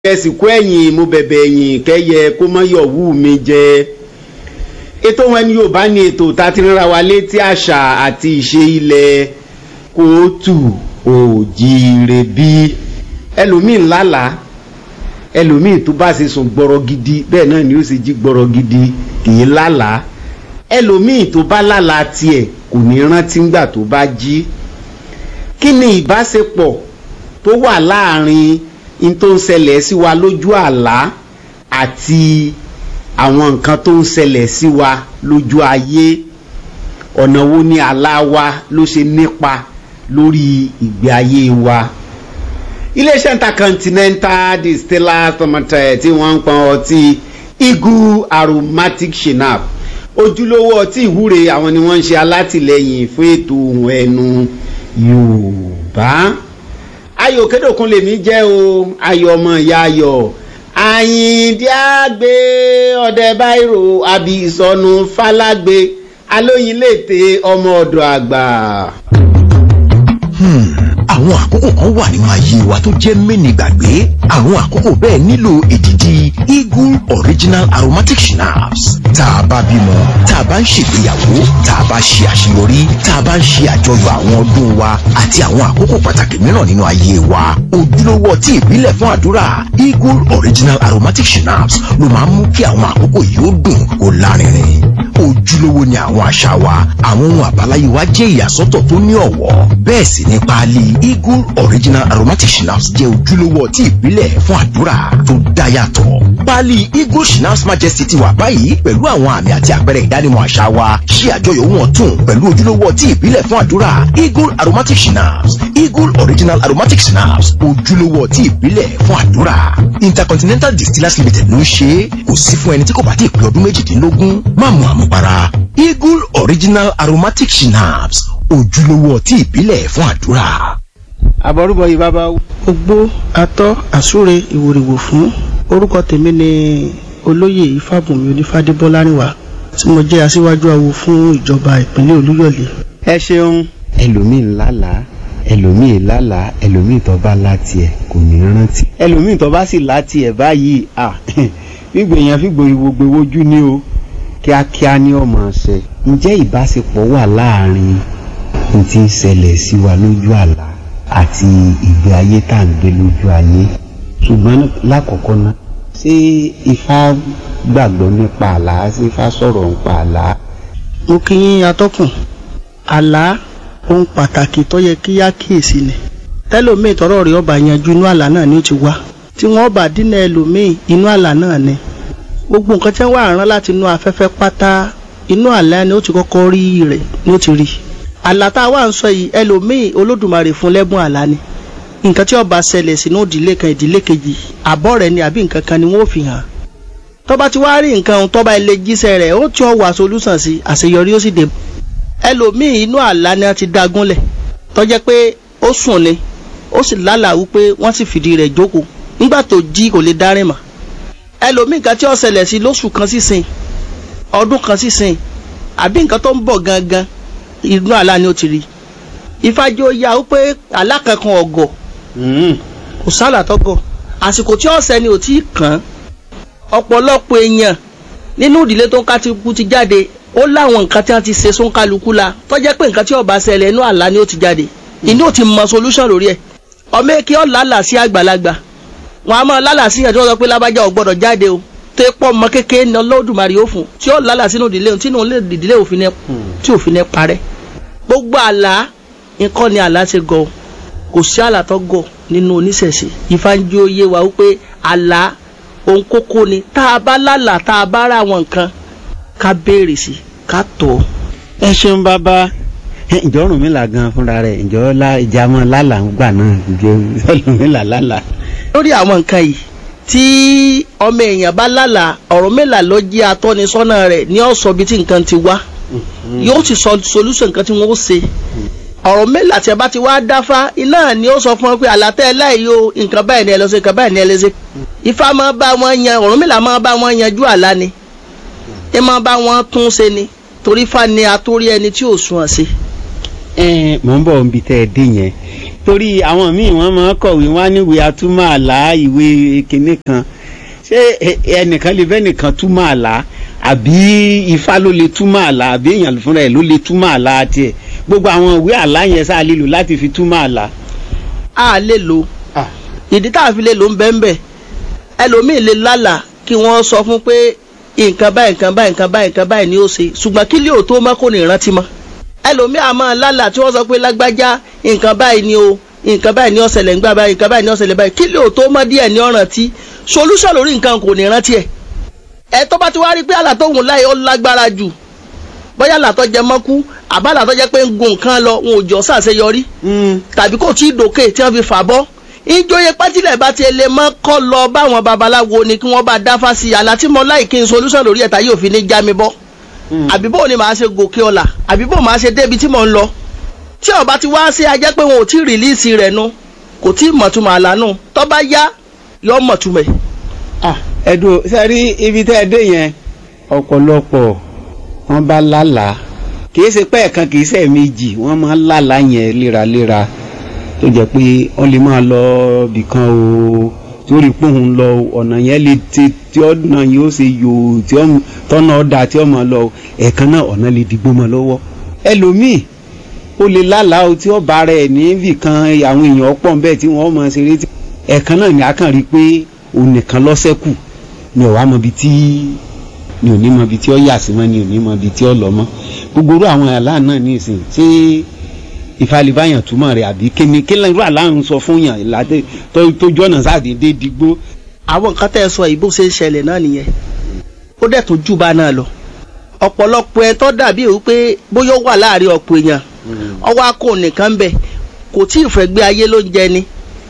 ẹsìnkú ẹ̀yìn mo bẹ̀bẹ̀ ẹ̀yìn kẹ́yẹ kó mọ́ yọ̀wú mi jẹ ètò wọn ni yorùbá ní ètò tá a ti rárá wa létí àṣà àti ìṣe ilẹ̀ kóòtù òjìire bí ẹlòmíì ńlálàá ẹlòmíì tó bá ṣe sùn gbọ́rọ̀ gidi bẹ́ẹ̀ náà ni ó ṣe jí gbọ́rọ̀ gidi kì í lálàá ẹlòmíì tó bá lálàá tiẹ̀ kò ní rántí ńgbà tó bá jí kí ni ìbáṣepọ̀ tó wà láàrin in tó ń ṣẹlẹ̀ sí wa lójú àlá àti àwọn nǹkan tó ń ṣẹlẹ̀ sí wa lójú ayé ọ̀nà wo ni àlá wa ló ṣe nípa lórí ìgbé ayé wa iléeṣẹ́ intercontinental distillers tomato tí wọ́n ń pọn ọtí eagle aromatic shinap ojúlówó ọtí ìwúre àwọn ni wọ́n ń ṣe alátìlẹyìn fún ètò ohun ẹnu yorùbá ayò kédòkun lèmi jẹ́ o ayọ̀ ọmọ ìyá ayọ̀ àyìndí àgbé ọdẹ báírò àbí ìsọnù falágbé alóyin lètè ọmọ ọ̀dọ̀ àgbà. àwọn àkókò kan wà nínú ayé wa tó jẹ́ mẹ́ni gbàgbé àwọn àkókò bẹ́ẹ̀ nílò èdìdì eagle original aromatic schnapps tá a bá bímọ tá a bá ń ṣègbéyàwó tá a bá ṣe àṣeyọrí tá a bá ń ṣe àjọyọ̀ àwọn ọdún wa àti àwọn àkókò pàtàkì mìíràn nínú ayé wa ojúlówó ọtí ìbílẹ̀ fún àdúrà eagle original aromatic schnapps ló máa ń mú kí àwọn àkókò yìí ó dùn kó lárinrin ojúlówó ni àwọn àṣà wa àwọn ohun àbáláyé wa jẹ́ ìyàsọ́tọ̀ tó ní ọ̀wọ́ bẹ́ẹ̀ sì ni páálí eagle original aromatic schnapps jẹ́ ojúlówó ọtí ìbílẹ̀ fún àdúrà tó dá yàtọ̀ páálí eagle schnapps majesty ti wà báyìí pẹ̀lú àwọn àmì àti àpẹẹrẹ ìdánimọ̀ àṣà wa ṣí àjọyọ̀ wọn tún pẹ̀lú ojúlówó ọtí ìbílẹ̀ fún àdúrà eagle aromatic schnapps eagle original aromatic schnapps ojúlówó ọtí ìbílẹ̀ fún àdúrà intercontinental distillers limited ló ń ṣe é kò sí fún ẹni tí kò bá ti pé ọdún méjìdínlógún má mu àmupara eagle original aromatic schnapps ojúlówó ọtí ìbílẹ̀ fún àdúrà. àbọ̀rúbọ̀ yìí bàbá ogbó atọ́ àsúre ìwòrìwò fún orúkọ tèmi ni olóyè ifábùnmi onífádébọ́lárìnwá tí mo jẹ́ aṣíwájú awo fún ìjọba ìpínlẹ̀ olúyọ̀lé. ẹ ṣeun ẹlòmíì lálàá ẹlòmíì lálàá ẹlòmíì tó bá láti ẹ kò ní rántí ẹlòmíì tó bá sì láti ẹ báyìí à gbígbèyàn fìgbòrìwò gbèwójú ni o kíákíá ní ọmọ ọsẹ ǹjẹ́ ìbáṣepọ̀ wà láàrin n tí ń ṣẹlẹ̀ sí wa lójú àlá àti ìgbé ayé tá à ń gbé lójú ayé ṣùgbọ́n lákọ̀ọ́kọ́ náà ṣé ifá gbàgbọ́ nípa àlá ṣé ifá sọ̀rọ̀ nípa àlá. mo kí yín atọ́kùn àlá ohun pàtàkì tó yẹ kí á kíyèsí ni tẹ́lòmíì tọ́rọ̀ rẹ̀ ọba yanjú inú àlá náà ni ó ti wá tí wọ́n bá dínà ẹlòmíì inú àlá náà ni gbogbo nǹkan tí wọ́n wà rán láti inú afẹ́fẹ́ pátá inú àlá ni ó ti kọ́kọ́ rí rẹ̀ ni ó ti rí àlá tá a wà ń sọ yìí ẹlòmíì olódùmarè fún lẹ́bùn àlá ni nǹkan tí ó bá ṣẹlẹ̀ sínú ìdílé kan ìdílé kejì àbọ̀ rẹ̀ ni àbí nǹkan kan ni wọ́n fi hàn tó bá ti wá rí nǹkan ohun tó bá ilé jíṣẹ́ rẹ̀ ó tí ó wà solúsàn sí àṣeyọrí ó sì dé ẹlòmíì inú àlá ni wọ́n ti dágúnlẹ̀ tó jẹ́ pé ó sùn ni ó sì lálàá wípé wọ́n sì fìdí rẹ̀ jókòó nígbà tó jí kò lè dárìn mọ́ ẹlòmíì nǹkan tí ó ṣẹlẹ̀ sí lóṣù kan sísìn ọdún kan sísìn àbí nǹkan tó ń bọ̀ gangan inú àlá ni ó ti rí ìfàjò ya ó pé àlá kankan ọ̀gọ̀ kò sálà tọ́gọ̀ àsìkò tí ọ̀sẹ̀ ni ò tí ì kàn án ọ̀pọ̀lọpọ̀ èèyàn nínú ìdílé tó ń ká ti kú ti jáde ó láwọn nǹkan tí wọ́n ti ṣe sóńkálukú la tó jẹ́ pé nǹkan tí ó bá ṣẹlẹ̀ inú àlá ni ó ti jáde inú ò ti mọ solution lórí ẹ̀ ọmọ èké ọ̀ lálà sí àgbàlagbà wọn a máa lálà sí yẹn tí wọ́n sọ pé lábájá ò gbọ́dọ̀ jáde o tó pọ̀ ọmọ kékeré ní ọlọ́dúnmarì ó fún tí ó lálà sínú ìdílé tí inú ìdílé òfin tí òfin ní parẹ́ gbogbo àlá nǹkan ni àlá ṣe gọ kò sí àlá tó gọ nínú oníṣẹ̀ṣe ìfanjú oyé wa wípé àlá ohun kókó ni tá a bá lálà tá a bá ra àwọn nǹkan ká béèrè sí ká tọ̀ ọ́. ẹ ṣeun bàbá ìjọ ọrùn mi là gan fúnra rẹ̀ ìjọ ìjàmọ lálà ń gbà náà ìjọ ọrùn mi là lálà. lórí àwọn nǹkan yìí tí ọmọ èèyàn bá lálà ọ̀rọ̀ mélà ló jẹ́ atọ́nisọ́nà rẹ̀ ní ọ̀sọ́ bíi tí nǹkan ti wá yóò ti sọ solution nǹkan tí wọ́n ó ṣe ọ̀rọ̀ mélà tí a bá ti wá dáfá iná ni ó sọ fún wọn pé àlàtẹ́ ẹ láì yó nǹkan báyìí ni ẹ lọ sí nǹkan báyìí ni ẹ lọ sí. ifá máa bá wọn yan ọ̀rọ̀ mélà máa bá wọn yanjú àlá ni ẹ máa bá wọn tún ṣe ni torí fá ni atórí ẹni tí ò sùn ọ̀ sí. ẹ mọ̀ ń bọ̀ níbi tẹ́ ẹ dé yẹn torí àwọn míì wọ́n máa ń kọ̀wé wọ́n á níwèé atúmọ̀ àlá ìwé kinní kan ṣé ẹ- ẹnìkan lè bẹ́ẹ̀ nìkan túmọ̀ àlá àbí ifá ló lè túmọ̀ àlá àbí èèyàn fúnra ẹ̀ ló lè túmọ̀ àlá tiẹ̀ gbogbo àwọn ìwé àlá yẹn sáà lè lò láti fi túmọ̀ àlá. a lè lò ìdí tá a fi lè lò ń bẹ́ẹ̀ bẹ́ẹ̀ ẹlòmíì lè lálàá kí wọ́n sọ fún pé nǹkan báyìí nǹkan báyìí nǹkan báyìí nǹkan báyìí ni ó ṣe ṣùgbọ́n kí lè ò tó mọ́ kò ní rántí mọ́ ẹlòmíì àmọ́ lálàá tí wọ́n sọ pé lágbájá nǹkan báyìí ni o nǹkan báyìí ni ó ṣẹlẹ̀ ńgbà báyìí nǹkan báyìí ni ó ṣẹlẹ̀ báyìí kí lè ò tó mọ́ díẹ̀ ní ọ̀ràn tí solution lórí nǹkan kò ní rántí ẹ̀ ẹ tó bá ti wá rí pé àlà tó hùn láyé ó lágbára jù bóyá àlà tó jẹ mọ́kú àbálà tó jẹ́ pé ń gun nǹkan lọ wọn ò jọ ṣàṣeyọrí tàbí kò tí ì dòkè tí wọ́n fi fà bọ́ ìjòyè pátílẹ̀ bá ti lè mọ́ kọ́ lọ báwọn babaláwo ni kí wọ́n bá dáfá sí i àlá tí mo láì kí n solution lórí ẹ̀ta yóò fi ní já mi bọ́ àbí bó ni màá ṣe gòkè ọ̀la àbí bó màá ṣe débi tí mò ń lọ tí ọba ti wá sí ajẹ́ pé wọn ò tí ì rìlíìsì rẹ̀ nu kò tí ì mọ̀túmọ̀ àlá nù tó bá yá yọ mọ̀túmọ̀ ẹ̀. Ah, ẹ̀dùn sẹ́rí ibi tẹ́ ẹ dé yẹn ọ̀pọ̀lọpọ̀ wọ́n bá lálàá kì í ṣe pẹ́ẹ̀kan kì í ṣe méjì wọ́n máa ń lálàá yẹn léraléra tó jẹ́ pé wọ́n lè máa lọ bìkan o tí ó rí pòun lọ ọ̀nà yẹn lè ti tí ọ̀nà yóò ṣe yòó tí ó tọ́nà ọ̀dà tí ó máa lọ ẹ̀ẹ̀kan náà ọ̀nà lè dìgbò mọ́ lọ́wọ́ ẹlòmíì ó lè lálàá o tí ó bá rẹ̀ níbì kan àwọn èèyàn pọ̀ bẹ́ẹ̀ tí wọ́n máa ṣeré tí ẹ̀ẹ̀kan náà ni a kàn rí i pé òun nìkan lọ́sẹ̀kù ni ò wá mọ ibi tí ni ò ní mọ ibi tí ó yà sí mọ́ ni ò ní mọ ibi tí ó lọ mọ́ gbogbo irú àwọn àlá náà ní ìsìn ṣé ìfàlìbáyàn túmọ̀ rẹ̀ àbí kíni kí irú àlá ń sọ fún yàn láti tójú ọ̀nà sáàdédé digbó. àwọn nǹkan tẹ́ ẹ sọ yìí bó ṣe ń ṣẹlẹ̀ náà nìyẹn ó dẹ̀ tó jù bá náà lọ ọ̀pọ̀lọpọ̀ ẹ tó dàbí èyí pé bóyá ó wà láàrin ọ̀pọ̀ èèyàn ọwọ́ akó nìkan ń bẹ̀ kò tí ì fẹ́ gbé ayé ló ń jẹ ni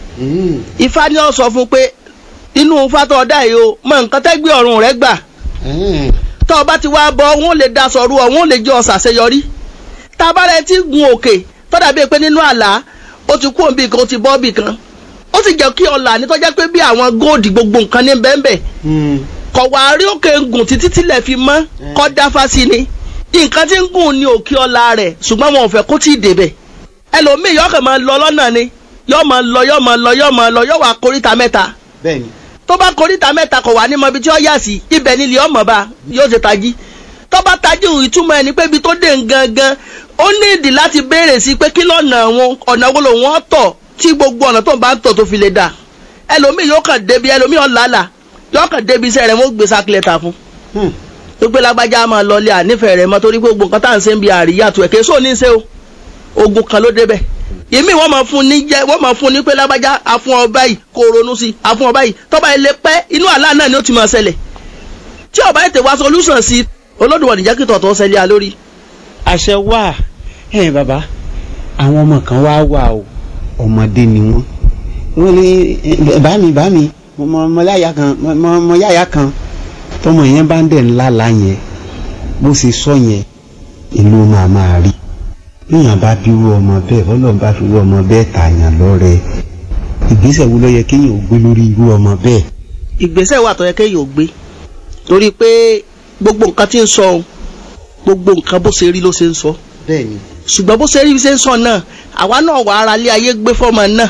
ifá ni ó sọ fún pé inú ifá tó ọdá yìí o mọ nǹkan tẹ́gbẹ́ ọ̀run rẹ gbà tó o bá ti wá bọ wọn ò lè daṣọ ru ọ wọn ò lè jẹ ọ̀sà àṣeyọrí tá a bá rẹ ti gun òkè tó dàbí pé nínú àlá ó ti kú òbí kan ó ti bọ́ bì kan ó sì jẹ́ kí ọ̀là ní tọ́jà pé bí àwọn góòdì gbogbo nǹkan ní bẹ́ẹ̀nbẹ́ẹ̀ kọ̀ wá rí òkè ń gùn títí tílẹ̀ fi mọ́ kọ́ dáfá sí ni nǹkan tí ń gùn ní òkè ọ̀la rẹ̀ ṣùgbọ́n wọn ò fẹ́ kó tí ì débẹ̀ ẹlòmíì yọ̀ọ́ kàn máa lọ lọ́nà ni yọ̀ọ́ máa lọ yọ̀ọ́ máa lọ yọ̀ọ́ máa lọ yọ̀ọ́ wá koríta mẹ́ta bẹ́ẹ̀ni tó bá koríta mẹ́ta kọ̀ wá ní mọ ibi tí ó yà sí ibẹ̀ nílé ọmọ bá yóò ṣe tají tó bá tají ìtumọ̀ ẹni pé ibi tó dé gangan ó ní ìdí láti béèrè sí pé kí lọ́nà wọn ọ̀nà wo lòun ọ̀ tọ̀ tí gbogbo ọ̀nà tó ń bá ń tọ̀ tó fi lè dà ẹlòmíì yóò kàn débi ẹlòmíì ọ̀làlà yóò kàn débi iṣẹ́ rẹ̀ wọ́n gbé sákìlẹ̀ ta fún tó gbé lágbájá máa lọ lé ànífẹ̀ẹ́ rẹ̀ mọ́ torí pé gbogbo nǹkan tá à ń ṣe ń bi àríyá tó ẹ̀ késo ní í ṣe o ogun kan ló débẹ̀ èmi wọ́n máa fún ní jẹ́ wọ́n máa fún ní pé lágbájá afún ọ báyìí kó ronú sí afún ọ báyìí tọ́ba ilé pẹ́ inú àlá náà ni ó ti máa ṣẹlẹ̀ tí ọba ètè wá solution sí olódùwọ̀n nìjẹ́ kí tọ̀tọ̀ ṣẹlẹ̀ a lórí. àṣẹ wà ẹ bàbá àwọn ọmọ kan wá wà o ọmọdé ni wọn wọn ní bá mi bá mi mo mọ yáya kan mo mọ yáya kan tọmọ yẹn bá ń dẹ̀ ńlá la yẹn bó ṣe sọ yẹn ìlú máa máa rí níyàn bá bí irú ọmọ bẹ́ẹ̀ ọlọ́run bá fi irú ọmọ bẹ́ẹ̀ tààyàn lọ́rẹ ìgbésẹ̀ wo ló yẹ kéèyàn ò gbé lórí irú ọmọ bẹ́ẹ̀. ìgbésẹ̀ wà tó yẹ kéèyàn ò gbé torí pé gbogbo nǹkan tí ń sọ ohun gbogbo nǹkan bó ṣe rí ló ṣe ń sọ bẹ́ẹ̀ni. ṣùgbọ́n bó ṣe rí ṣe ń sọ náà àwa náà wà ara lé ayé gbé fọ́mọ náà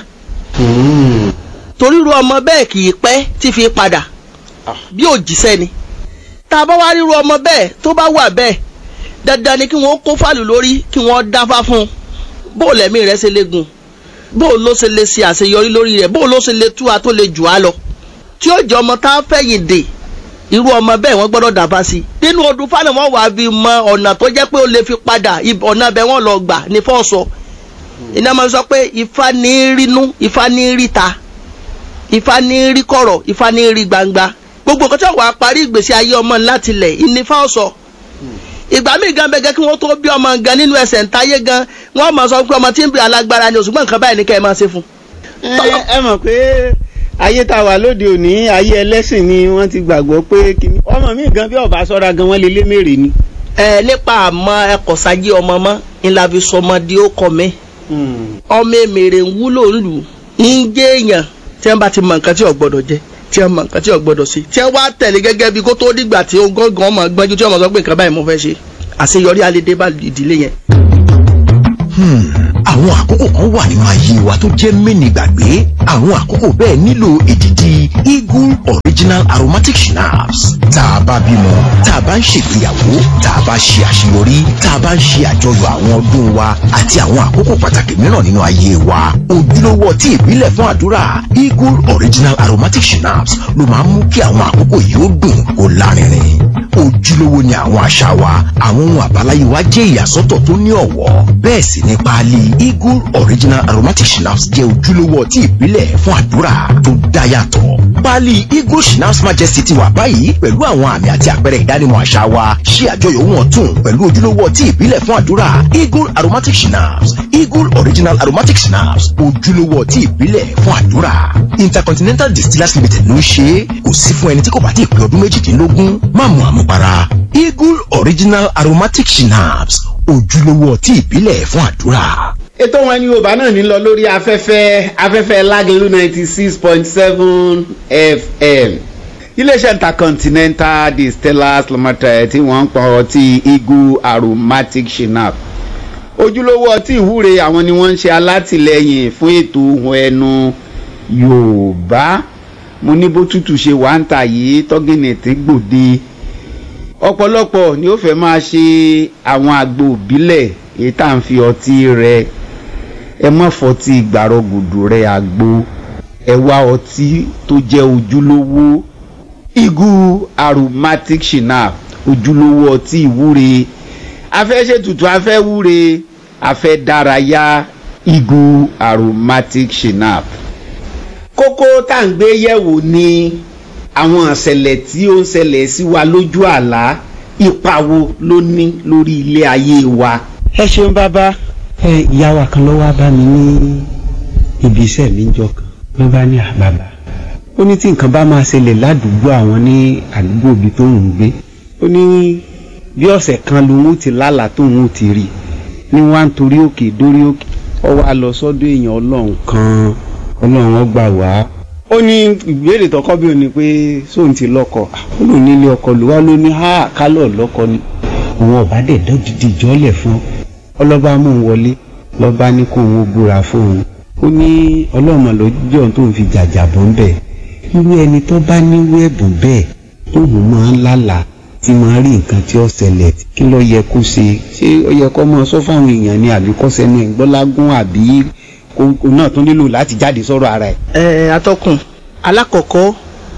torí irú ọmọ bẹ́ẹ̀ kì í pẹ́ tí fi padà bí òjíṣẹ́ ni tá a bá wá ríru ọmọ bẹ́ẹ̀ tó bá wà bẹ́ẹ̀ dandan ni kí wọ́n kó fàlù lórí kí wọ́n dáfá fún un bó o lẹ́mí rẹ̀ ṣe lè gùn bó o ló ṣe lè ṣe àṣeyọrí lórí rẹ̀ bó o ló ṣe lè tú a tó lè jù á lọ tí ó jẹ́ ọmọ tá a fẹ̀yìn dè irú ọmọ bẹ́ẹ̀ wọ́n gbọ́dọ̀ dáfá sí i nínú ọdún fáwọn wọn wàá fi mọ ọ̀nà tó jẹ́ pé ó lè fi padà ọ̀nà bẹ́ẹ̀ wọ́n lọ gbà ní fọ́ọ̀sọ iná máa ń sọ pé ifá ní rínú ifá ní ríta ifá ní rí kọ̀rọ̀ ifá ní rí gbangba gbogbo nǹkan tí wọ́n wá parí ìgbésí ayé ọmọ láti lẹ̀ ìnífá ọ̀sọ̀ ìgbà míì gan bẹ́gẹ́ kí wọ́n tó bí ọmọ gan nínú ẹsẹ̀ ńtáyé gan wọ́n máa sọ pé ọmọ tí ń bí alágbára ni òṣùgbọ́n nǹkan báyìí ní kẹ́ ẹ máa ṣe fún. ẹ mọ̀ pé ayé tá a wà lóde òní ayé ẹlẹ́sìn ni wọ́n ti gbàgbọ́ pé kíní ọmọ mi gan bí ọba sọ́ra gan wọ́n lè lé mèrè ni. ẹ nípa àmọ́ ẹkọ sáyé ọmọ mọ ńlá fi sọmọ di ó kọ mi ọmọ èmèrè ń wúlò ńlù ń jẹ èèyàn tí wọ́n bá ti mọ nǹkan tí ò gbọ́dọ̀ jẹ tí wọ́n mọ nǹkan tí ò gbọ́dọ̀ sí tí wọ́n wá tẹ̀lé gẹ́gẹ́ bí kó tó dìgbà tí ó gángan ọmọ gbọ́njú tí wọ́n mọ sọ pé nǹkan báyìí mo fẹ́ ṣe àṣeyọrí alẹ́ dé bá ìdílé yẹn. àwọn àkókò kan wà nínú ayé wa tó jẹ́ mẹ́ni gbàgbé àwọn àkókò bẹ́ẹ̀ nílò èdìdì eagle original aromatic schnapps tá a bá bímọ tá a bá ń ṣègbéyàwó tá a bá ṣe àṣeyọrí tá a bá ń ṣe àjọyọ̀ àwọn ọdún wa àti àwọn àkókò pàtàkì mìíràn nínú ayé wa ojúlówó ọtí ìbílẹ̀ fún àdúrà eagle original aromatic schnapps ló máa ń mú kí àwọn àkókò yìí ó dùn kó lárinrin ojúlówó ni àwọn àṣà wa àwọn ohun àbáláyé wa jẹ́ ìyàsọ́tọ̀ tó ní ọ̀wọ́ bẹ́ẹ̀ sì ni páálí eagle original aromatic schnapps jẹ́ ojúlówó ọtí ìbílẹ̀ fún àdúrà tó dá yàtọ̀ páálí eagle schnapps majesty ti wà báyìí pẹ̀lú àwọn àmì àti àpẹẹrẹ ìdánimọ̀ àṣà wa ṣe àjọyọ̀ wọn tún pẹ̀lú ojúlówó ọtí ìbílẹ̀ fún àdúrà eagle aromatic schnapps eagle original aromatic schnapps ojúlówó ọtí ìbílẹ̀ fún àdúrà intercontinental distillers limited ló ń ṣe é kò sí fún ẹni tí kò bá ti pé ọdún méjìdínlógún má mu àmupara eagle original aromatic schnapps ojúlówó ọtí ìbílẹ̀ fún àdúrà. ètò wọn ní yorùbá náà ní lọ lórí afẹ́fẹ́ afẹ́fẹ́ lágẹ̀lú ninety six point seven fm iléeṣẹ́ intercontinental distillers limited tí wọ́n ń pọ̀ ọtí eagle aromatic schnapps ojúlówó ọtí ìwúre àwọn ni wọ́n ń ṣe alátìlẹyìn fún ètò ohun ẹnu yorùbá mo ní bó tútù ṣe wà ń tà yìí tọ́gìnìtì gbòde ọ̀pọ̀lọpọ̀ ni ó fẹ́ máa ṣe àwọn àgbo òbílẹ̀ èyí tá à ń fi ọtí rẹ ẹ má fọtí gbàrọgùdù rẹ àgbo ẹ wá ọtí tó jẹ́ ojúlówó igu aromatic shinap ojúlówó ọtí ìwúre afẹ́ ṣètùtù afẹ́ wúre afẹ́ dárayá igu aromatic shinap kókó tá à ń gbé yẹ̀wò ni àwọn ìṣẹ̀lẹ̀ tí ó ń ṣẹlẹ̀ sí wa lójú àlá ipa wo ló ní lórí ilé ayé wa. ẹ ṣeun bàbá ẹ ìyá wa kan ló wá bá mi ní ibi iṣẹ́ mi jọ kan ló bá ní àbàbà ó ní tí nǹkan bá máa ṣẹlẹ̀ ládùúgbò àwọn ní àdúgbò ibi tó ń gbé ó ní bí ọ̀sẹ̀ kan lòun ti lálàá tóun ti rí ní wọ́n á ń torí òkè dórí òkè ó wá lọ sọ́dọ̀ èèyàn ọlọ́run kan ọlọ́run ó gbà wá ó ní ìbéèrè tọkọ bí o ní pé sóun ti lọ́kọ ó lò nílé ọkọ ló wá ló ní ha kálọ̀ lọ́kọ ni òun ọba dẹ̀ dọ́dídì jọ́lẹ̀ fún ọlọ́ba mú un wọlé lọ́ba ní kó òun búra fóun ó ní ọlọ́mọ lọ́jọ́ tó ń fi jàjà bọ́ ń bẹ̀ irú ẹni tó bá nírú ẹ̀bùn bẹ́ẹ̀ tóun máa ń lálàá tí máa rí nǹkan tí ó ṣẹlẹ̀ kí ló yẹ kó ṣe ṣé ó yẹ kó máa sọ fáwọn èèyàn ni àbí kó sẹnu ẹ̀ gbọ́lágún àbí kó náà tún nílò láti jáde sọ̀rọ̀ ara ẹ̀. ẹ atọ́kùn alákọ̀ọ́kọ́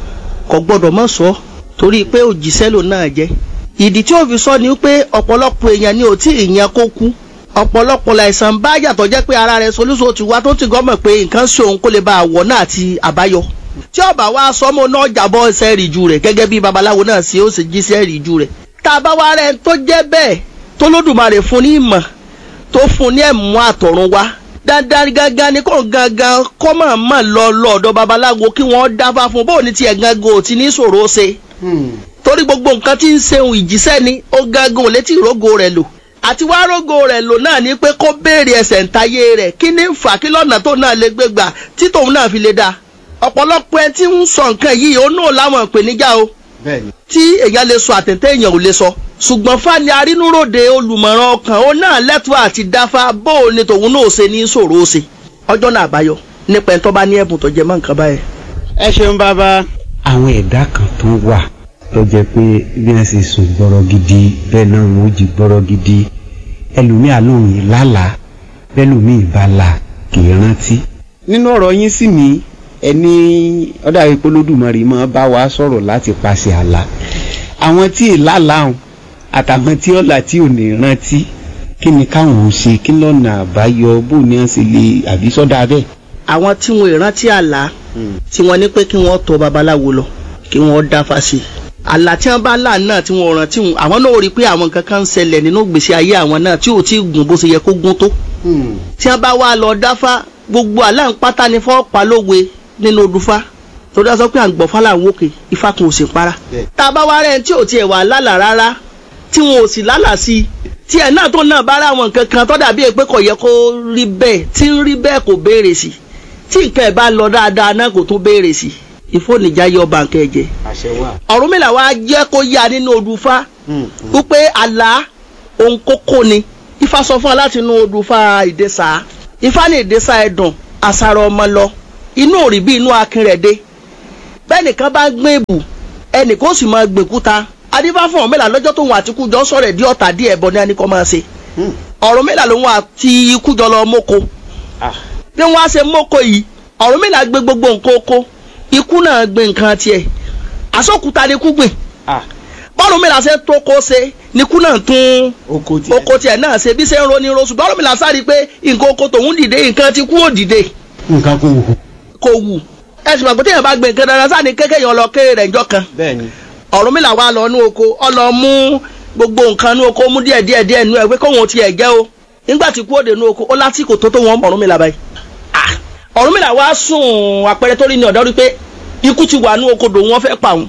kò gbọ́dọ̀ mọ̀ sọ torí pé òjíṣẹ́ ló náà jẹ́ ìdí tí ó fi sọ ni pé ọ̀pọ̀lọpọ̀ èèyàn ni ò tí ì yan kó kú ọ̀pọ̀lọpọ̀ láìsàn bá yàtọ̀ jẹ́ pé ara rẹ̀ solúso ti wá tó ti gọ́mọ̀ pé nǹkan ṣe òun kó lè bá àwọ̀ náà àti àbáyọ tí ọba wa sọmọ náà jàbọ̀ ẹsẹ̀ ìrìjú rẹ̀ gẹ́gẹ́ bí babaláwo náà ṣe ó sì jíṣẹ́ ìrìjú rẹ̀ tá a bá wá rẹ̀ tó jẹ́ bẹ́ẹ̀ tó lódùmarè fún ní ìmọ̀ tó fún ní ẹ̀mú àtọ̀run wá dandan gangan ni kò gangan kọ́ mọ̀ mọ̀ lọ lọ́ọ̀dọ̀ babaláwo kí wọ́n dáfá fún bóun ní tiẹ̀ gangan ò ti ní ṣòro ṣe. torí gbogbo nǹkan tí ń ṣeun ìjíṣẹ́ ni ó gangan ò létí ìrógo rẹ̀ lò àti wá rógo rẹ̀ lò náà ni pé kó béèrè ẹsẹ̀ ǹtayé rẹ̀ kí ní fà kí lọ́nà tó náà lè gbé gbà tí tòun náà fi lè dáa ọ̀pọ̀lọpọ̀ ẹ tí ń sọ nǹkan yìí ó náà láwọn ìpèníjà o tí èèyàn lè sọ àtẹ̀tẹ̀ èèyàn ò lè sọ ṣùgbọ́n fani arínúròde olùmọ̀ràn ọkàn ó náà lẹ́tọ̀ọ́ àti dáfá bó o ní tòun náà ṣe ní ṣòro ṣe ọjọ́ náà àbáyọ nípa ẹni tó bá ní ẹ̀bùn tó jẹ mọ́ nǹkan báyẹn. ẹ ṣeun bàbá. àwọn ẹ̀dá kan tó wà tó jẹ́ pé bí wọ́n ṣe sùn gbọ́rọ̀ gidi bẹ́ẹ̀ náà wọ́n jí gbọ́rọ̀ gidi ẹlòmíà lóhùn lálàá bẹ́ẹ̀ lòmíì bá la kì í rántí. nínú ọ̀rọ̀ yín sì ní ẹni ọ̀dà ìpolódùmarè máa bá wa sọ̀rọ̀ láti paṣẹ àlá àwọn tí ì lálàá àtàwọn tí ọ̀là tí ò ní rántí kí ni káwọn ò ṣe kí lọ́nà àbáyọ bó ni wọ́n ṣe lè àbí sọ́dà bẹ́ẹ̀. àwọn tí wọn ìrántí àlá tí wọ́n ní pé kí wọ́n tọ̀ babaláwo lọ kí wọ́n dáfá sí i àlá tí wọ́n bá là náà tí wọ́n rántí wọn àwọn náà rí i pé àwọn nǹkan kan ń ṣẹlẹ̀ nínú ìgbésí ayé àwọn náà tí ò tí ì gùn bó ṣe yẹ kó gún tó tí wọ́n bá wá lọ dáfá gbogbo àlá ń pátá ni fọ́ pa lówe nínú odùfá torí a sọ pé à ń gbọ́ fálà ń wókè ifá kan ò sì para tá a bá wá rẹ̀ tí ò tiẹ̀ wà lálà rárá tí wọn ò sì lálà sí i tí ẹ̀ náà tó náà bá rà àwọn nǹkan kan tó dàbí pé kò yẹ kó rí bẹ́ẹ̀ tí ń rí bẹ́ẹ̀ kò béèrè sí i tí nǹkan ẹ̀ bá lọ dáadáa náà kò tún béèrè sí i ìfóònìjà yọ bàǹkẹ́ ẹ̀jẹ̀ Ọ̀rúnmìlà wa jẹ́ kó yá nínú odùfá wípé àlá ohun kókó ni ifá sọ fún wa láti inú odù fa ìdẹ́sà ifá ní ìdẹ́sà ẹ̀dùn àṣàrò ọmọ lọ inú òrì bí inú akin rẹ̀ dé bẹ́ẹ̀ nìkan bá gbé èbù ẹnìkan ó sì máa gbèkúta adífá fún ọ̀mẹ́là lọ́jọ́ tóun àti ikú jọ sọ̀rọ̀ di ọ̀tá díẹ̀ bọ́ ní ẹnìkan máa ṣe ọ̀rọ̀ mẹ́là lòun àti ikú jọ lọ mọ́kọ bí wọ́n á ṣe mọ́kọ yìí ọ̀rọ̀ mẹ́là gbé gbogbo nǹkan oko ikú náà gbé nǹkan tiẹ̀ àsọkúta ni ikú gbìn bọ́ọ̀lù mẹ́là ṣe tó kó ṣe ni ikú náà tún oko tiẹ̀ oko tiẹ̀ náà ṣe bí ṣe ń roni roṣù bọ́ọ̀lù mẹ́là sáré pé nǹkan oko tòun dìde nǹkan ti kú ò dìde nǹkan kò wù. kò wù ẹ̀sìn mọ̀ pé téèyàn bá gbé nǹkan dandan sáà ní kékeré yẹn lọ kéré rẹ̀ njọ́ kan bẹ́ẹ̀ni Ọ̀rúnmìlà wá lọ nú oko ọ lọ mú gbogbo nǹkan nú oko mú díẹ̀ díẹ̀ díẹ̀ nú ẹ̀ pé kóhun tiẹ̀ jẹ́ o nígbà tí kú òde nú oko ó lásìkò tó tó wọn Ọ̀rúnmìlà báyìí Ah! Ọ̀rúnmìlà wá sùn àpẹẹrẹ tó rí ní ọ̀dọ́ rí pé ikú ti wà nú oko dòun wọn fẹ́ pa òun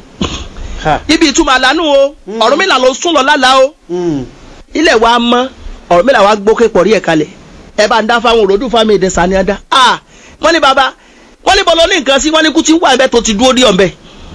ibi ìtumọ̀ àlánú o Ọ̀rúnmìlà ló sùn lọ lálàá o ilẹ̀ wa mọ́ Ọ̀rúnmìlà wa gbókè pọ̀ rí ẹ̀ kalẹ̀ ẹ bá ń dá fáwọn òròdú fámi èdè sani ada ah wọ́n ní baba wọ́n ní bọ́lọ́ ní nǹkan sí wọ́n ní kú ti ń wà ẹ̀bẹ̀ tó ti dúró dí ọ̀bẹ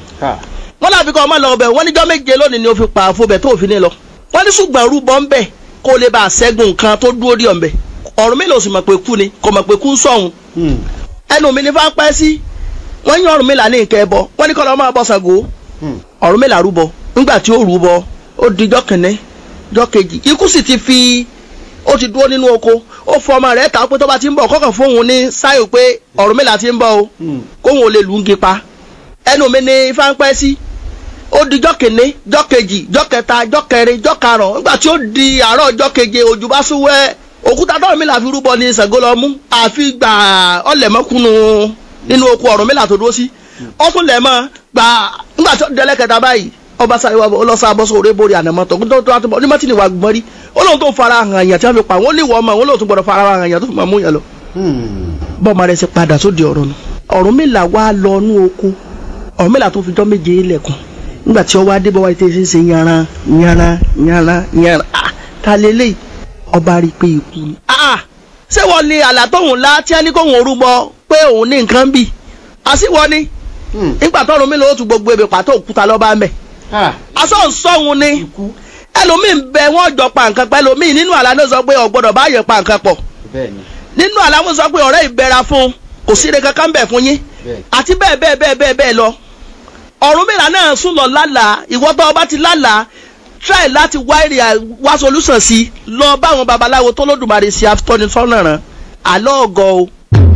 wọ́n láfi kọ́ ọmọ lọ ọbẹ̀ wọ́n níjọ́ méje lónìí ni ó fi pa àfọbẹ̀ tó fi ní lọ wọ́n ní ṣùgbọ́n rúbọ ń bẹ̀ kó lè bá a ṣẹ́gun nǹkan tó dúró dí ọ̀bẹ Ọ̀rúnmìlà ò sì mọ̀ pé kú ni kò mọ̀ pé kú ń sọ̀hún ẹnu mi ní fá pẹ́ sí wọ́n yín Ọ̀rúnmìlà ní nǹkan ẹbọ wọ́n ní kọ́ lọ́ máa bọ́ Ṣàngó Ọ̀rúnmìlà rúbọ nígbà tí ó rúbọ ó di jọ́ kìnní jọ́ kejì ikú sì ti fi ó ti dúró nínú oko ó fọ ọmọ rẹ̀ ta pé tó bá ti ń bọ̀ kọ́kàn fóun ní sáyò pé Ọ̀rúnmìlà ti ń bọ̀ o kóun ò lè lù ú gi pa ẹnu mi ní ifá ń pẹ́ sí ó di jọ́ kìnní jọ́ kejì jọ́ kẹta jọ́ kẹrin jọ́ karùn-ún nígbà tí ó di àárọ̀ jọ́ keje òjò bá sún wẹ́ òkúta tó Ọ̀rúnmìlà fi rúbọ ní Ṣàngó lọ mú àfi gbà ọ̀lẹ̀mọ́kùnú nínú oko Ọ̀rúnmìlà tó dúró sí ó tún lẹ̀ mọ́ gbà nígbà tí ó dẹ́lẹ́ kẹta báyìí ọba sáré wa bọ̀ ọlọ́sà bọ́ sóore borí ànàmọ́ tó tó tó àtúbọ̀ onímọ̀ tí ni wà gbọ́n rí ó lóun tó fara hàn yàn tí wọ́n fi pa wọ́n lè wọ́ ọmọ wọn lóun tó gbọ́dọ̀ fara hàn yàn tó fi máa mú yàn lọ. bọ́ọ̀mọ rẹ̀ ṣe padà sóde ọ̀rọ̀ nù Ọ̀rúnmìlà wá lọ nú oko Ọ̀rúnmìlà tó fi jọ́ méje lẹ̀kùn nígbà tí ó wá dé bọ́wá tẹ́sí ṣe yanran yanran yanran yanran ah ta lélẹ̀ ọba rí i pé ikú ni. ah ṣé wọ́n ní àlá tóun lá tí a ní kóun orúbọ pé òun ní nǹkan bì àṣìwọ́ ni nígbà tó Ọ̀rúnmìlà ó tún gbogbo ebè pàtó òkúta lọ́ba mẹ́ aṣọ nsọ́hun ni ẹlòmíì ń bẹ wọ́n jọ pa nǹkan pẹ́ lòmíì nínú àlá náà sọ pé ọ̀gbọ́dọ̀ bá yẹ pa nǹkan pọ̀ nínú àlá wọn sọ pé ọ̀rẹ́ ìbẹ̀ra fún un kò sí ire kankan bẹ̀ fún yín àti bẹ́ẹ̀ bẹ́ẹ̀ bẹ́ẹ̀ bẹ́ẹ̀ bẹ́ẹ̀ lọ Ọ̀rúnmìlà náà sùn lọ lálàá ìwọ tó o bá ti lálàá try láti wá èrè wá solution sí lọ báwọn babaláwo tó lódùmarè sí afitọ́nisọ́nà rán àlọ́ ọ̀gọ́ o.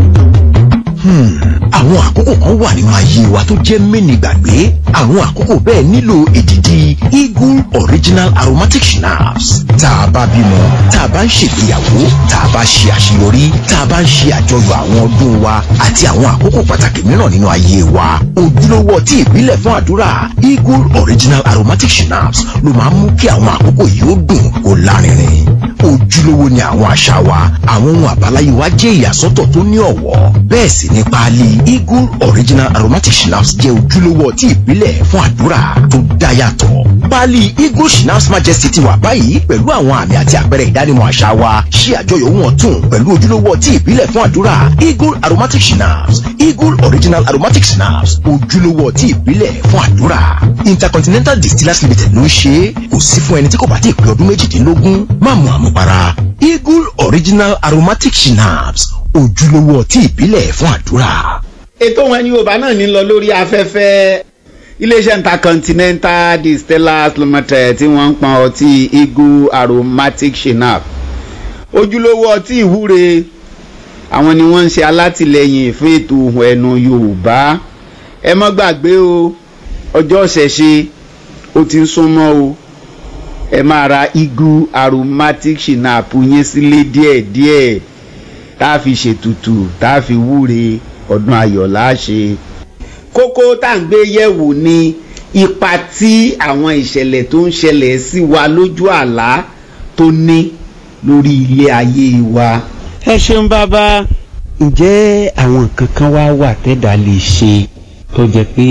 àwọn àkókò kan wà nínú ayé wa tó jẹ́ mẹ́ni gbàgbé àwọn àkókò bẹ́ẹ̀ nílò èdìdì eagle original aromatic schnapps tá a bá bímọ tá a bá ń ṣègbéyàwó tá a bá ṣe àṣeyọrí tá a bá ń ṣe àjọyọ̀ àwọn ọdún wa àti àwọn àkókò pàtàkì mìíràn nínú ayé wa ojúlówó ọtí ìbílẹ̀ fún àdúrà eagle original aromatic schnapps ló máa ń mú kí àwọn àkókò yìí ó dùn kó lárinrin ojúlówó ni àwọn àṣà wa àwọn ohun àbáláyé wa jẹ́ ìyàsọ́tọ̀ tó ní ọ̀wọ́ bẹ́ẹ̀ sì ni páálí eagle original aromatic schnapps jẹ́ ojúlówó ọtí ìbílẹ̀ fún àdúrà tó dá yàtọ̀ páálí eagle schnapps majesty ti wà báyìí pẹ̀lú àwọn àmì àti àpẹẹrẹ ìdánimọ̀ àṣà wa ṣí àjọyọ̀ ohun ọ̀tun pẹ̀lú ojúlówó ọtí ìbílẹ̀ fún àdúrà eagle aromatic schnapps eagle original aromatic schnapps ojúlówó ọtí ìbílẹ̀ fún àdúrà intercontinental distillers limited ló ń ṣe é kò sí fún ẹni tí kò bá ti pé ọdún méjìdínlógún má mu àmupara eagle original aromatic schnapps ojúlówó ọtí ìbílẹ̀ fún àdúrà. ètò wọn ni yorùbá náà ní lọ lórí afẹ́fẹ́ iléeṣẹ́ intercontinental distillers limited tí wọ́n ń pọn ọtí eagle aromatic schnapps ojúlówó ọtí ìwúre àwọn ni wọ́n ń ṣe alátìlẹyìn fún ètò ohùn ẹnu yorùbá ẹ mọ́ gbàgbé o ọjọ́ ṣẹ̀ṣe ó ti ń súnmọ́ o ẹ máa ra eagle aromatic schnapps yín sílé díẹ̀díẹ̀ tá a fi ṣètùtù tá a fi wúre ọdún ayọ̀ láṣẹ. kókó tá à ń gbé yẹ̀wò ni ipa tí àwọn ìṣẹ̀lẹ̀ tó ń ṣẹlẹ̀ sí wa lójú àlá tó ní lórí ilé ayé wa. ẹ ṣeun bàbá ǹjẹ́ àwọn nǹkan kan wá wà tẹ́dà lè ṣe tó jẹ́ pé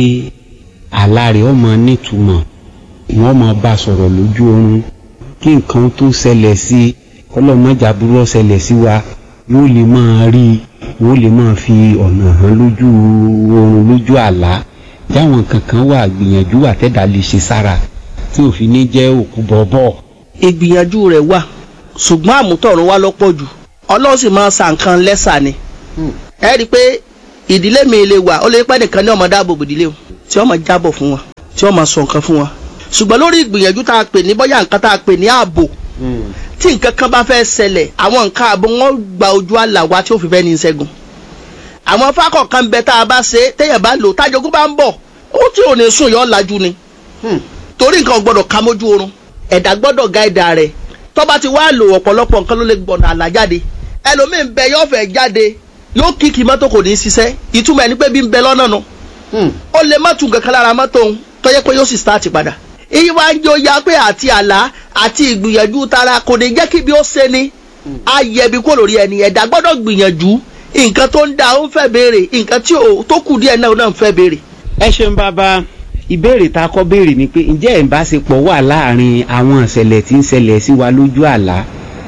àlá rẹ̀ ọmọ nítumọ̀ wọ́n máa bá sọ̀rọ̀ lójú oorun kí nǹkan tó ṣẹlẹ̀ sí ọlọ́mọjà burú ṣẹlẹ̀ sí wa yóò lè máa rí i yóò lè máa fi ọ̀nà hàn lójú oorun lójú àlá jáwọn nǹkan kan wà gbìyànjú àtẹ̀dá lè ṣe sára tí òfin ní jẹ́ òkú bọ̀bọ̀. ìgbìyànjú rẹ̀ wà ṣùgbọ́n àmútọ̀run wá lọ́pọ̀ jù ọlọ́run sì máa sa nǹkan lẹ́sà ni ẹ rí i pé ìdílé mi lè wà ó lè pẹ́ nìkan ní ọmọ dáàbò bò ìdílé o tí ọmọ jábọ̀ fún wọn tí ọmọ sọ nǹkan fún wọn ṣùgbọ́n lórí ìgbìyànjú tá a pè ní bóyá nǹkan tá a pè ní ààbò tí nǹkan kan bá fẹ́ ṣẹlẹ̀ àwọn nǹkan ààbò wọn gba ojú àlà wa tí ó fi fẹ́ ní ṣẹ́gun àwọn fákọ̀ kan bẹ tá a bá ṣe téèyàn bá lò tájogún bá ń bọ̀ ó tí ò ní sùn yọ lajú ni torí nǹkan gbọ́dọ̀ ká mójú oorun ẹ̀dá gbọ́dọ̀ gáìdà rẹ̀ tó bá ti wá lò ọ̀pọ̀lọpọ̀ nǹkan ló lè gbọ̀nà àlà jáde ẹlòmíín bẹ yóò fẹ́ jáde yóò kíkì mọ́tò kò ní í ṣiṣẹ́ ìtumọ̀ ẹni pé bí ń bẹ lọ́nà nu ó lè má tún kankan lára mọ́tò òun tó yẹ pé yóò sì start padà iye wa ń jẹ́ oyà pé àti àlá àti ìgbìyànjú tara kò ní jẹ́ kí bí ó ṣe ni á yẹ bí kò lórí ẹni ẹ̀dá gbọ́dọ̀ gbìyànjú nǹkan tó ń da ó ń fẹ́ béèrè nǹkan tí ò tó kù díẹ̀ náà náà ń fẹ́ béèrè. ẹ ṣeun bàbá ìbéèrè tá a kọ́ béèrè ni pé ǹjẹ́ ìbáṣepọ̀ wà láàrin àwọn ìṣẹ̀lẹ̀ tí ń ṣẹlẹ̀ sí wa lójú àlá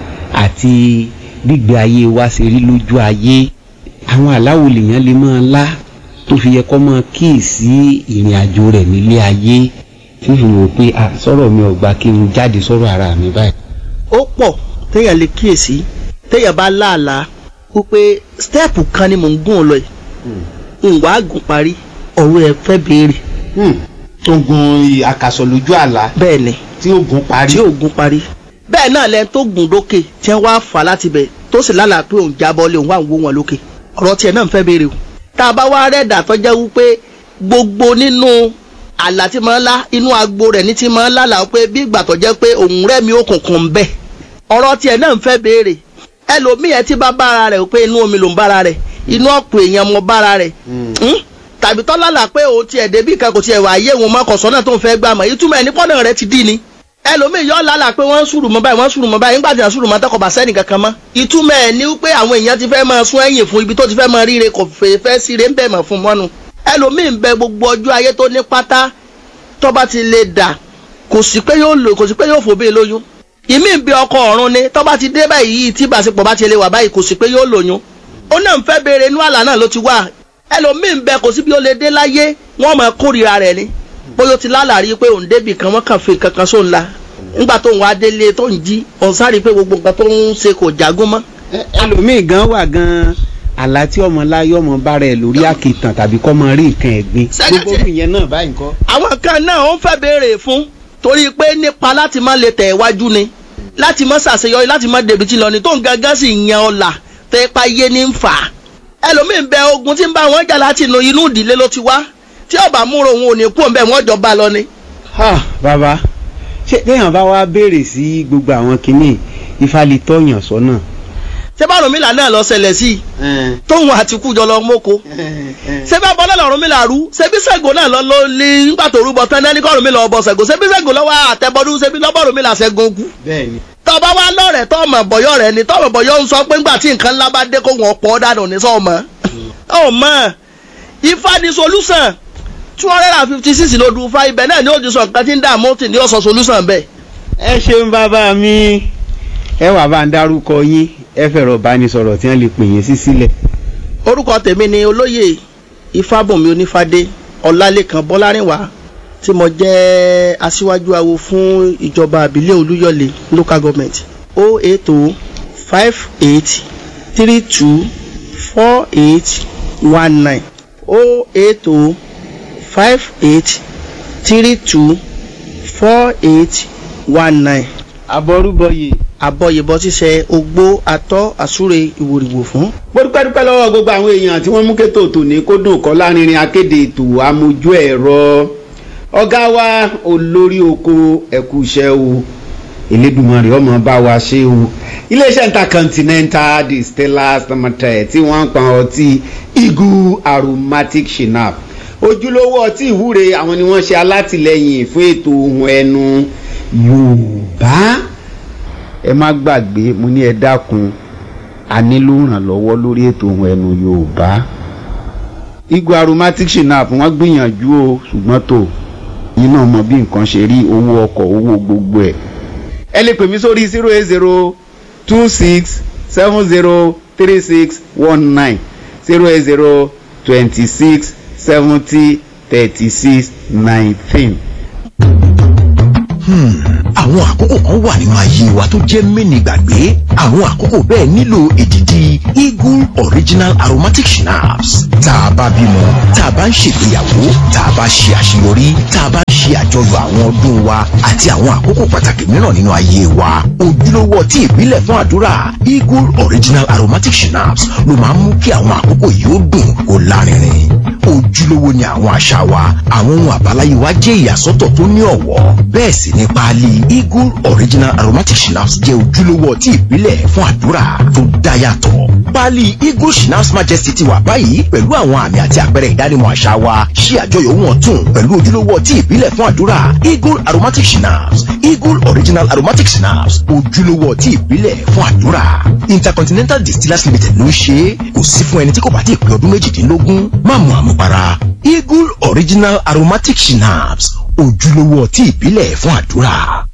àti gbígbé ayé wa ṣe rí lójú ayé àwọn àláwò lèèyàn lè máa lá tó fi yẹ kó máa kíyèsí ìrìn àjò rẹ̀ nílé ayé tí fi wò pé à sọ̀rọ̀ mi ò gbà kí n jáde sọ̀rọ̀ ara mi báyìí. ó pọ̀ téèyàn lè kíyèsí téèyàn bá láàlá wípé stẹ́ẹ̀pù kan ni mò ń gùn lọ yìí ìwà àgùn parí ọ̀rọ̀ ẹ̀ fẹ́ béèrè tó gun àkàsọ̀ lójú àlá bẹ́ẹ̀ ni tí ó gun parí. tí ògùn parí bẹ́ẹ̀ náà lẹ́ni tó gùn lókè tí wọ́n wá fà láti bẹ̀ tó sì lálàá pé òun jábọ́ lé òun wà ń wó wọn lókè ọ̀rọ̀ tiẹ̀ náà ń fẹ́ béèrè o tá a bá wá rẹ́ẹ̀dà tó jẹ́ wípé gbogbo nínú àlá tí máa ń lá inú agbo rẹ̀ ní ti máa ń lálàá pé bí ìgbà tó jẹ́ pé òun rẹ́mi òkùnkùn ń bẹ̀ ọ̀rọ̀ tiẹ̀ náà ń fẹ́ béèrè ẹlòmíì ẹ ti bá bára rẹ̀ pé inú omi ló ń bára rẹ̀ inú ọ̀pọ̀ èèyàn mọ bára rẹ̀ tàbí tọ́lá là pé òun tiẹ̀ débì kan kò tiẹ̀ wà ayé òun mọ́ kọ̀sọ́ náà tó ń fẹ́ gbà mọ́ ìtumọ̀ ẹ̀ ní pọ́nà rẹ̀ ti dì ní ẹlòmíì yọ lálà pé wọ́n ń sùrù mọ́ báyìí wọ́n ń sùrù mọ́ báyìí nígbà tí wọ́n sùrù mọ́ tọkọ̀ bá sẹ́ni kankan mọ́ ìtumọ̀ ẹ̀ ní pé àwọn èèyàn ti fẹ́ máa sún ẹ̀yìn fún ibi tó ti fẹ́ máa ríre kò fẹ́ fẹ́ síre ń bẹ̀ mọ̀ fún mọ́nu ẹlòmíì ń bẹ gbogbo ọjọ́ ayé tó ní pátá tó bá ti lè dà kò sí pé yóò lò kò sí pé yóò fòbí lóyún ìmí ń bẹ ọkọ ọ̀run ni tó bá ti dé báyìí tí ìbáṣepọ̀ bá ti lè wà báyìí kò sí pé yóò lóyún ó náà ń fẹ́ béèrè inú àlá náà ló ti wà ẹlòmíì ń bẹ kò sí bí ó lè dé láyé wọ́n máa kórìíra rẹ̀ ni bóyá ó ti lálàrí pé òun débì kan wọ́n kàn fi kankan sóun la nígbà tó ń wá délé tó ń jí òun sáré pé gbogbo nǹkan tó ń ṣe kò jágún mọ́. ẹlòmíì gan wà gan àlá tí ọmọ láyé ọmọ bá rẹ lórí àkìtàn tàbí kọ́ mọ rí nǹkan ẹ̀gbin gbogbo ìyẹn náà báyìí kọ́. àwọn kan náà ó ń fẹ́ béèrè fún torí pé nípa láti má lè tẹ̀ wájú ni láti má ṣàṣeyọrí láti má débi tí lọ ni tó ń gangan sì yan ọ̀la tẹ́pá yé ní ń fà á ẹlòmíì ń bẹ ogun tí ń bá wọn jà láti inú inú ìdílé ló ti wá tí ọba múra òun ò ní kú òun bẹ́ẹ̀ wọ́n jọ bá lọ ni. ha bàbá ṣé téèyàn bá wá béèrè sí gbogbo àwọn kinní ifá lè tọ̀yàn sọ́nà. ṣé bá Ọ̀rúnmìlà náà lọ ṣẹlẹ̀ sí i tóun àti kú jọ lọ mọ́kò ṣé bá bọ́lá Ọ̀rúnmìlà rú ṣé bí Ṣàngó náà lọ ló lé nígbà tó rúbọ tán náà ní kọ́ Ọ̀rúnmìlà ọbọ Ṣàngó ṣé bí Ṣàngó lọ́wọ́ àtẹ̀bọ́dún ṣé bí lọ́bọ̀ Ọ̀rúnmìlà ṣẹ́gun kú. bẹ́ẹ̀ni. tọ́ba wa lọ́rẹ̀ tọ́mọ̀ bọ̀yọ̀ rẹ̀ ni tọ́mọ̀ bọ̀yọ̀ ń sọ pé ńgbà tí nǹkan ńlá bá dé kó wọn pọ̀ dànù ní sọ́ọ̀mọ́. ọmọ ifá ni solution two hundred and fifty six ló dùn fa ibẹ̀ náà ni ó ti sọ nǹkan tí ń dààmú tì ní ọ̀sán solution bẹ́ẹ̀. ẹ ṣeun bàbá mi ẹ wà bá ń dárúkọ yín ẹ fẹ̀rọ̀ bánisọ̀rọ̀ tí wọ́n lè pè yín sí sílẹ̀. orúkọ tèmi ni olóyè ifábùnmi onífádé ọlálẹ́kan bọ́lárìnwá tí mo jẹ́ aṣíwájú awo fún ìjọba àbílẹ̀ olúyọ̀lé local government o eight o five eight three two four eight one nine o eight o five eight three two four eight one nine abọ́rúbọyè àbọ̀yẹ̀bọ̀ ṣíṣe ogbó atọ́ àsúre ìwòrìwò fún. mo dúpẹ́ dúpẹ́ lọ́wọ́ gbogbo àwọn èèyàn tí wọ́n mú kétò tòní kó dùn kọ́ lárinrin akéde ètò amójú ẹ̀rọ ọ̀gá wa olórí oko ẹ̀kú iṣẹ́ o Elédùmarè ọmọ bá wa ṣe o iléeṣẹ́ intercontinental distillers limited tí wọ́n ń pa ọtí eagle aromatic shinap ojúlówó ọtí ìwúre àwọn ni wọ́n ṣe alátìlẹyìn fún ètò ohun ẹnu Yorùbá ẹ má gbàgbé mo ní ẹ dákun a nílò ìrànlọ́wọ́ lórí ètò ohun ẹnu Yorùbá eagle aromatic shinap wọ́n gbìyànjú o ṣùgbọ́n tó yín náà mọ bí nǹkan ṣe rí owó ọkọ̀ owó gbogbo ẹ̀ ẹ lè pè mí sórí zero eight zero two six seven zero three six one nine zero eight zero twenty six seventy thirty six nineteen. Hmm, àwọn àkókò kan wà nínú ayé wa tó jẹ́ mẹ́ni gbàgbé àwọn àkókò bẹ́ẹ̀ nílò èdìdì eagle original aromatic schnapps tá a bá bímọ tá a bá ń ṣègbéyàwó tá a bá ṣe àṣeyọrí tá a bá ń ṣe àjọyọ̀ àwọn ọdún wa àti àwọn àkókò pàtàkì mìíràn nínú ayé wa ojúlówó ọtí ìbílẹ̀ fún àdúrà eagle original aromatic schnapps ló máa ń mú kí àwọn àkókò yìí ó dùn kó lárinrin ojúlówó ni àwọn àṣà wa àwọn ohun àbáláyé wa jẹ́ ìyàsọ́tọ̀ tó ní ọ̀wọ́ bẹ́ẹ̀ sì ni páálí eagle original aromatic schnapps jẹ́ ojúlówó ọtí ìbílẹ̀ fún àdúrà tó dá yàtọ̀ páálí eagle schnapps majesty ti wà báyìí pẹ̀lú àwọn àmì àti àpẹẹrẹ ìdánimọ̀ àṣà wa ṣí àjọyọ̀ wọn tún pẹ̀lú ojúlówó ọtí ìbílẹ̀ fún àdúrà eagle aromatic schnapps eagle original aromatic schnapps ojúlówó ọtí ìbílẹ̀ fún àdúrà intercontinental distillers limited ló ń ṣe é kò sí fún ẹni tí kò bá ti pé ọdún méjìdínlógún má mu àmupara eagle original aromatic schnapps ojúlówó ọtí ìbílẹ̀ fún àdúrà.